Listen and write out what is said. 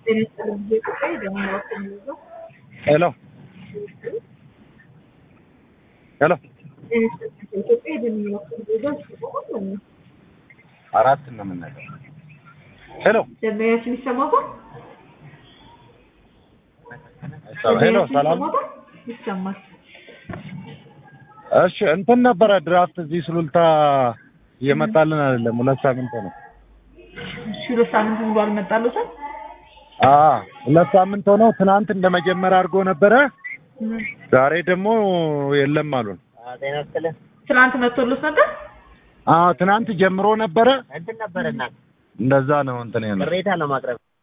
ሄሎ ሄሎ አራት ነው የምናገር። ሄሎ ደንበኛችን ይሰማታል? ሄሎ ሰላም። ይሰማል። እሺ እንትን ነበረ ድራፍት እዚህ ሱሉልታ እየመጣልን አይደለም። ሁለት ሳምንት ነው። እሺ ሁለት ሳምንት ሙሉ አልመጣለትም? አ ሁለት ሳምንት ሆነው ትናንት እንደመጀመሪያ አድርጎ ነበረ። ዛሬ ደግሞ የለም አሉን። ጤና ይስጥልኝ። ትናንት መጥቶልት ነበር? አዎ ትናንት ጀምሮ ነበረ። እንትን ነበር እናት እንደዛ ነው እንትን ያለው። ቅሬታ ለማቅረብ